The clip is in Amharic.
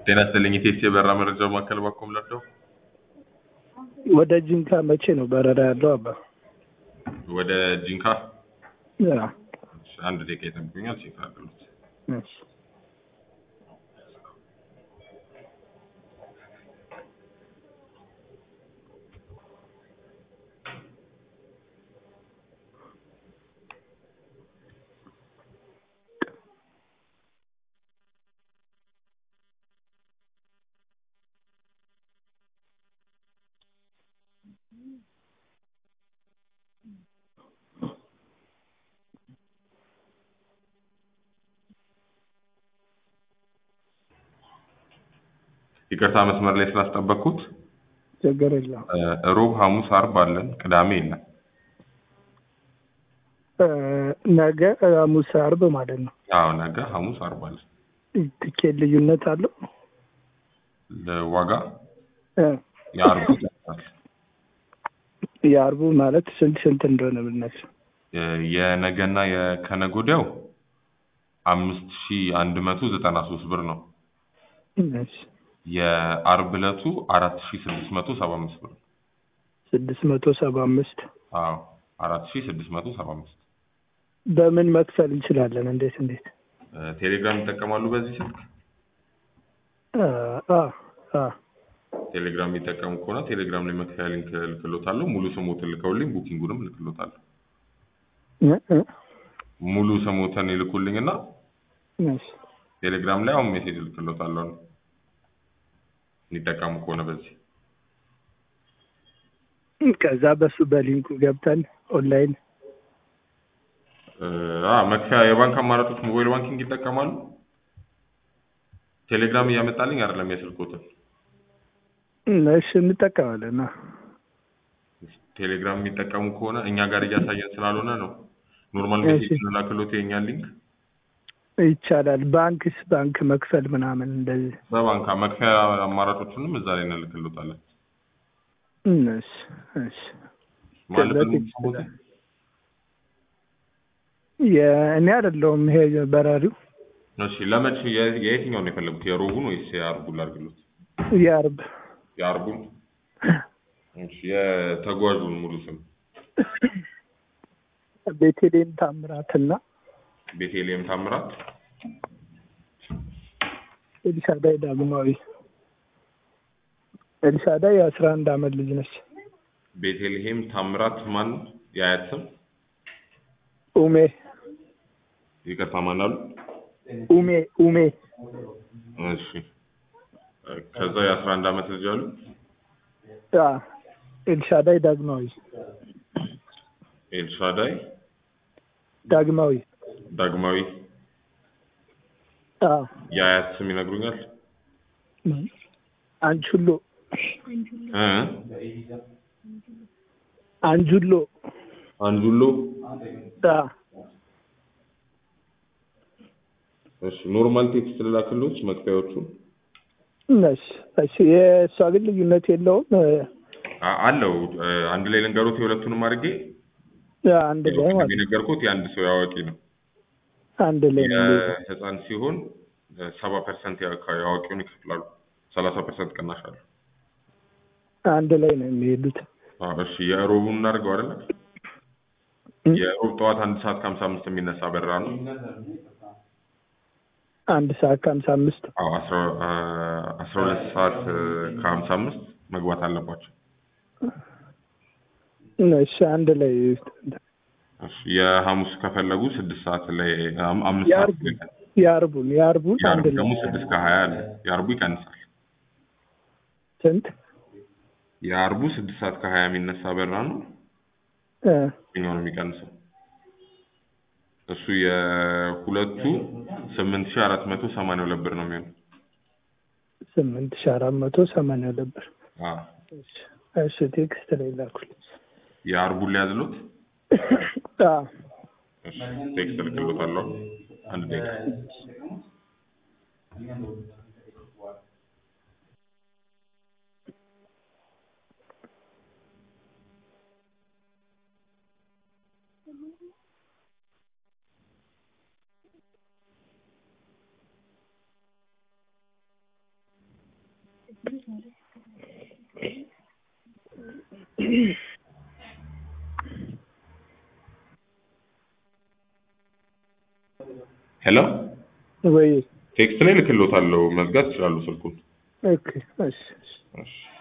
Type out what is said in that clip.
ጤና ይስጥልኝ ኢቴክስ የበረራ መረጃ ማዕከል ባኮም ለርደው ወደ ጂንካ መቼ ነው በረራ ያለው? አባ ወደ ጂንካ ያ፣ እሺ፣ አንድ ደቂቃ ይጠብቁኛል። ቼክ አድርጉት። እሺ። ይቅርታ መስመር ላይ ስላስጠበቅኩት። ችግር የለውም። እ፣ ሮብ፣ ሐሙስ፣ አርብ አለን። ቅዳሜ የለም። እ፣ ነገ ሐሙስ፣ አርብ ማለት ነው። አዎ ነገ ሐሙስ፣ አርብ አለን። ትኬት ልዩነት አለው? ለዋጋ እ፣ የአርቡ ይቀንሳል። የአርቡ ማለት ስንት ስንት እንደሆነ ብነግር የ- የነገና የከነገ ወዲያው አምስት ሺ አንድ መቶ ዘጠና ሶስት ብር ነው። እሺ። የአርብ ዕለቱ አራት ሺ ስድስት መቶ ሰባ አምስት ብር ነው። ስድስት መቶ ሰባ አምስት አዎ አራት ሺ ስድስት መቶ ሰባ አምስት በምን መክፈል እንችላለን? እንዴት እንዴት? ቴሌግራም ይጠቀማሉ በዚህ ስልክ? አ አ አ ቴሌግራም የሚጠቀሙ ከሆነ ቴሌግራም ላይ መክፈያ ሊንክ ልክሎታለሁ። ሙሉ ስሞትን ልከውልኝ ቡኪንጉንም ልክሎታለሁ። እ እ ሙሉ ስሞትን ይልኩልኝ እና እሺ። ቴሌግራም ላይ አሁን ሜሴጅ ልክሎታለሁ የሚጠቀሙ ከሆነ በዚህ ከዛ በሱ በሊንኩ ገብተን ኦንላይን እ፣ አ መክፈያ የባንክ አማራጮች ሞባይል ባንኪንግ ይጠቀማሉ። ቴሌግራም እያመጣልኝ አይደለም የስልኮትን እሺ እንጠቀማለን። አ ቴሌግራም የሚጠቀሙ ከሆነ እኛ ጋር እያሳየን ስላልሆነ ነው። ኖርማል እሺ። ሜሴጅ ላክሎት የኛን ሊንክ ይቻላል። ባንክስ ባንክ መክፈል ምናምን እንደዚህ በባንክ መክፈያ አማራጮቹንም እዛ ላይ እንልክሎታለን። እሺ እሺ። ማለት ከዛ ነው ይችላል። የእኔ አይደለሁም ይሄ በራሪው እሺ ለመቼ የ- የየትኛውን ነው የፈለጉት? የሮቡን ወይስ የአርቡን ላድርግሎት? የአርብ የአርቡን። እሺ የተጓዡን ሙሉ ስም ቤተልሔም ታምራትና ቤተልሔም ታምራት። ኤልሻዳይ ዳግማዊ። ኤልሻዳይ የአስራ አንድ አመት ልጅ ነች። ቤተልሔም ታምራት ማን? የአያት ስም ኡሜ ይቅርታ ማን አሉ? ኡሜ ኡሜ እሺ ከዛ የአስራ አንድ አመት ልጅ አሉ። አ ኤልሻዳይ ዳግማዊ ኤልሻዳይ ዳግማዊ ዳግማዊ። አ የአያት ስም ይነግሩኛል? አንቹሎ እ አንጁሎ አንጁሎ። አ እሺ ኖርማል ቴክስት ልላክሎት መክፈያዎቹን እሺ እሺ። የእሷ ግን ልዩነት የለውም። አ- አለው እ፣ አንድ ላይ ልንገሩት የሁለቱንም አድርጌ አንድ ላይ ማለት ነው። የነገርኩት የአንድ ሰው ያዋቂ ነው። አንድ ላይ ነው። የህፃን ሲሆን ሰባ ፐርሰንት ያዋቂውን ይከፍላሉ። ሰላሳ ፐርሰንት ቅናሽ አለ። አንድ ላይ ነው የሚሄዱት። አዎ፣ እሺ የሮቡን እናድርገው አይደለ? የሮብ ጠዋት አንድ ሰዓት ከሀምሳ አምስት የሚነሳ በረራ ነው። አንድ ሰዓት ከሀምሳ አምስት አዎ አስራ አ፣ አስራ ሁለት ሰዓት እ፣ ከሀምሳ አምስት መግባት አለባቸው። እሺ አንድ ላይ እሺ የሐሙስ ከፈለጉ ስድስት ሰዓት ላይ አም- አምስት ሰዓት የአርቡ የአርቡን የአርቡን አንድ የአርቡ ላይ ደግሞ ስድስት ከሀያ አለ። የአርቡ ይቀንሳል። ስንት የአርቡ ስድስት ሰዓት ከሀያ የሚነሳ በረራ ነው። እ የትኛው ነው የሚቀንሰው? እሱ የሁለቱ ስምንት ሺህ አራት መቶ ሰማንያ ሁለት ብር ነው የሚሆነው። ስምንት ሺህ አራት መቶ ሰማንያ ሁለት ብር። አዎ እሺ እሺ ቴክስት ላይ ላኩልኝ። የአርቡን ሊያዝሎት አዎ እሺ ቴክስት ልክሎታለሁ። አንድ ደቂቃ ሄሎ ወይ ቴክስት ላይ ልክሎታለሁ። መዝጋት ይችላሉ ስልኩን። ኦኬ እሺ እሺ እሺ